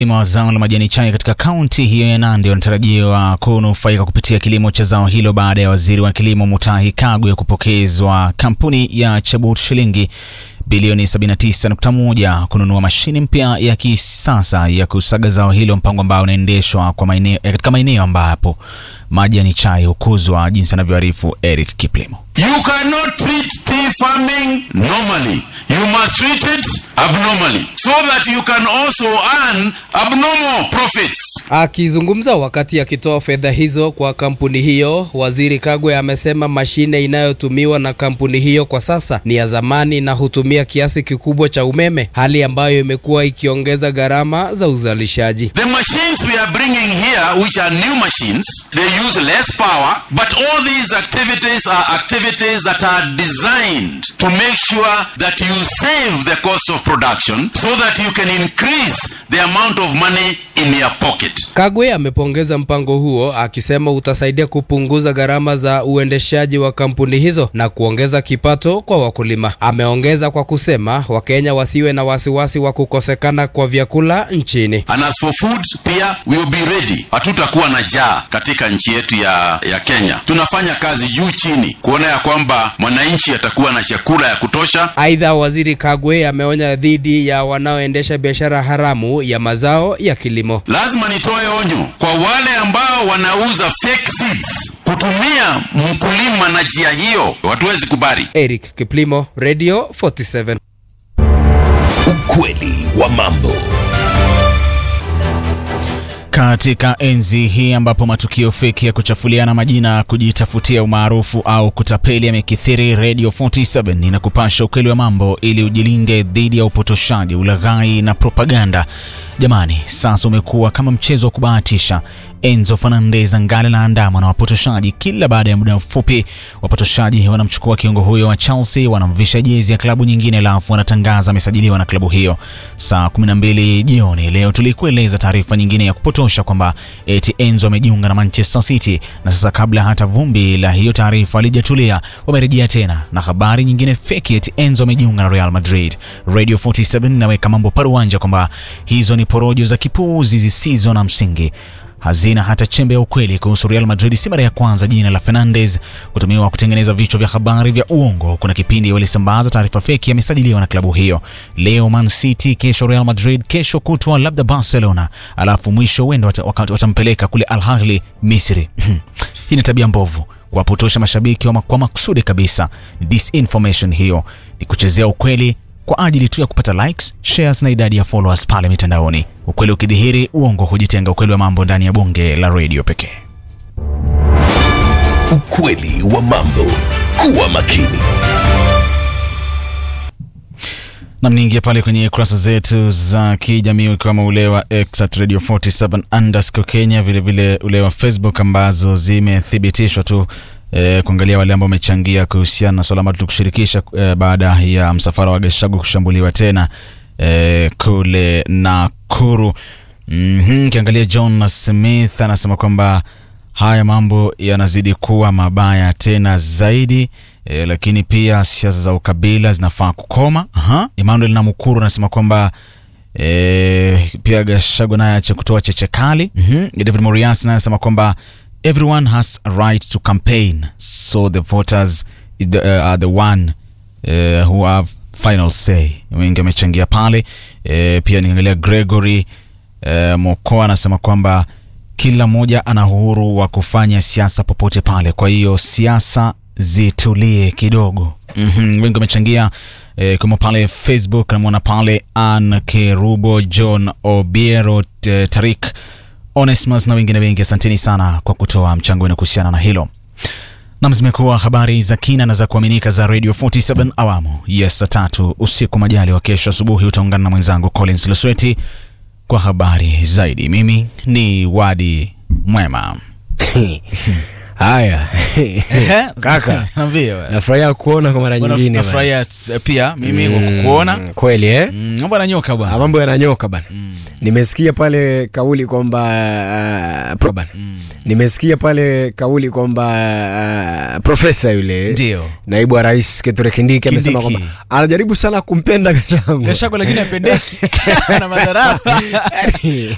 Wakulima wa zao la majani chai katika kaunti hiyo ya Nandi wanatarajiwa kunufaika kupitia kilimo cha zao hilo baada ya waziri wa kilimo Mutahi Kagwe kupokezwa kampuni ya Chabut shilingi bilioni 79.1 kununua mashine mpya ya kisasa ya kusaga zao hilo, mpango ambao unaendeshwa kwa maeneo katika maeneo ambapo majani chai hukuzwa, jinsi anavyoarifu Eric Kiplimo. You cannot treat tea farming normally. You must treat it abnormally so that you can also earn abnormal profits. Akizungumza wakati akitoa fedha hizo kwa kampuni hiyo, waziri Kagwe amesema mashine inayotumiwa na kampuni hiyo kwa sasa ni ya zamani na hutumia kiasi kikubwa cha umeme, hali ambayo imekuwa ikiongeza gharama za uzalishaji. The machines we are bringing here, which are new machines, they use less power, but all these activities are activities that are designed to make sure that you save the cost of production so that you can increase the amount of money in your pocket. Kagwe amepongeza mpango huo akisema utasaidia kupunguza gharama za uendeshaji wa kampuni hizo na kuongeza kipato kwa wakulima. Ameongeza kwa kusema Wakenya wasiwe na wasiwasi wa kukosekana kwa vyakula nchini. And as for food, pia we will be ready. Hatutakuwa na njaa katika nchi yetu ya, ya Kenya. Tunafanya kazi juu chini kuona ya kwamba mwananchi atakuwa na chakula ya kutosha. Aidha, waziri Kagwe ameonya dhidi ya wanaoendesha biashara haramu ya mazao ya kilimo. Lazima nitoe onyo kwa wale ambao wanauza fake seeds. Kutumia mkulima na njia hiyo, hatuwezi kubali. Eric Kiplimo, Radio 47. Ukweli wa mambo. Katika enzi hii ambapo matukio feki ya kuchafuliana majina, kujitafutia umaarufu au kutapeli yamekithiri, Radio 47 inakupasha ukweli wa mambo ili ujilinde dhidi ya upotoshaji, ulaghai na propaganda. Jamani, sasa umekuwa kama mchezo wa kubahatisha. Enzo Fernandez angali na andama na wapotoshaji. Kila baada ya muda mfupi, wapotoshaji wanamchukua kiungo huyo wa Chelsea, wanamvisha jezi ya klabu nyingine, alafu wanatangaza amesajiliwa na klabu hiyo. Saa 12 jioni leo tulikueleza taarifa nyingine ya kupotosha kwamba eti Enzo amejiunga na Manchester City, na sasa kabla hata vumbi la hiyo taarifa alijatulia, wamerejea tena na habari nyingine feki eti Enzo amejiunga na Real Madrid. Radio 47 inaweka mambo paruanja kwamba hizo ni porojo za kipuuzi zisizo na msingi hazina hata chembe ya ukweli kuhusu Real Madrid. Si mara ya kwanza jina la Fernandes kutumiwa kutengeneza vichwa vya habari vya uongo. Kuna kipindi walisambaza taarifa feki amesajiliwa na klabu hiyo, leo Man City, kesho Real Madrid, kesho kutwa labda Barcelona, alafu mwisho wenda watampeleka kule Al Ahly Misri. Hii ni tabia mbovu kuwapotosha mashabiki wa kwa makusudi kabisa. Disinformation hiyo ni kuchezea ukweli kwa ajili tu ya kupata likes, shares na idadi ya followers pale mitandaoni. Ukweli ukidhihiri, uongo hujitenga. Ukweli wa mambo ndani ya bunge la redio pekee. Ukweli wa mambo. Kuwa makini. Namniingia pale kwenye kurasa zetu za kijamii ukiwemo ule wa X at Radio 47 underscore Kenya, vilevile ule wa Facebook ambazo zimethibitishwa tu E, kuangalia wale ambao wamechangia kuhusiana na swala ambalo tulikushirikisha e, baada ya msafara wa Gachagua kushambuliwa tena e, kule Nakuru. Mm-hmm. Kiangalia John Smith anasema kwamba haya mambo yanazidi kuwa mabaya tena zaidi e, lakini pia siasa za ukabila zinafaa kukoma. Aha. Emmanuel Namukuru anasema kwamba e, pia Gachagua naye ache kutoa cheche kali. Mm-hmm. David Morias naye anasema kwamba everyone has a right to campaign so the voters is the, uh, are the one uh, who have final say. Wengi wamechangia pale uh, pia niangalia Gregory uh, Mokoa anasema kwamba kila mmoja ana uhuru wa kufanya siasa popote pale, kwa hiyo siasa zitulie kidogo. mm-hmm. Wengi wamechangia E, kama pale Facebook namwona pale Ann Kerubo, John Obiero, Tarik Onesmus na wengine wengi, asanteni sana kwa kutoa mchango wenu kuhusiana na hilo. Nam, zimekuwa habari za kina na za kuaminika za Radio 47 awamu yes, saa tatu usiku. Majali wa kesho asubuhi utaungana na mwenzangu Collins Lusweti kwa habari zaidi. Mimi ni Wadi Mwema. Haya kaka, nafurahia kuona kwa mara nyingine. Nafurahia pia mimi kwa mm, kukuona kweli eh? Mm, mambo yananyoka bwana, mambo yananyoka bwana. Mm. Nimesikia pale kauli kwamba uh, mm. nimesikia pale kauli kwamba uh, profesa yule ndio naibu wa rais Kithure Kindiki amesema kwamba anajaribu sana kumpenda Gachagua Gachagua, lakini apendeki na madharau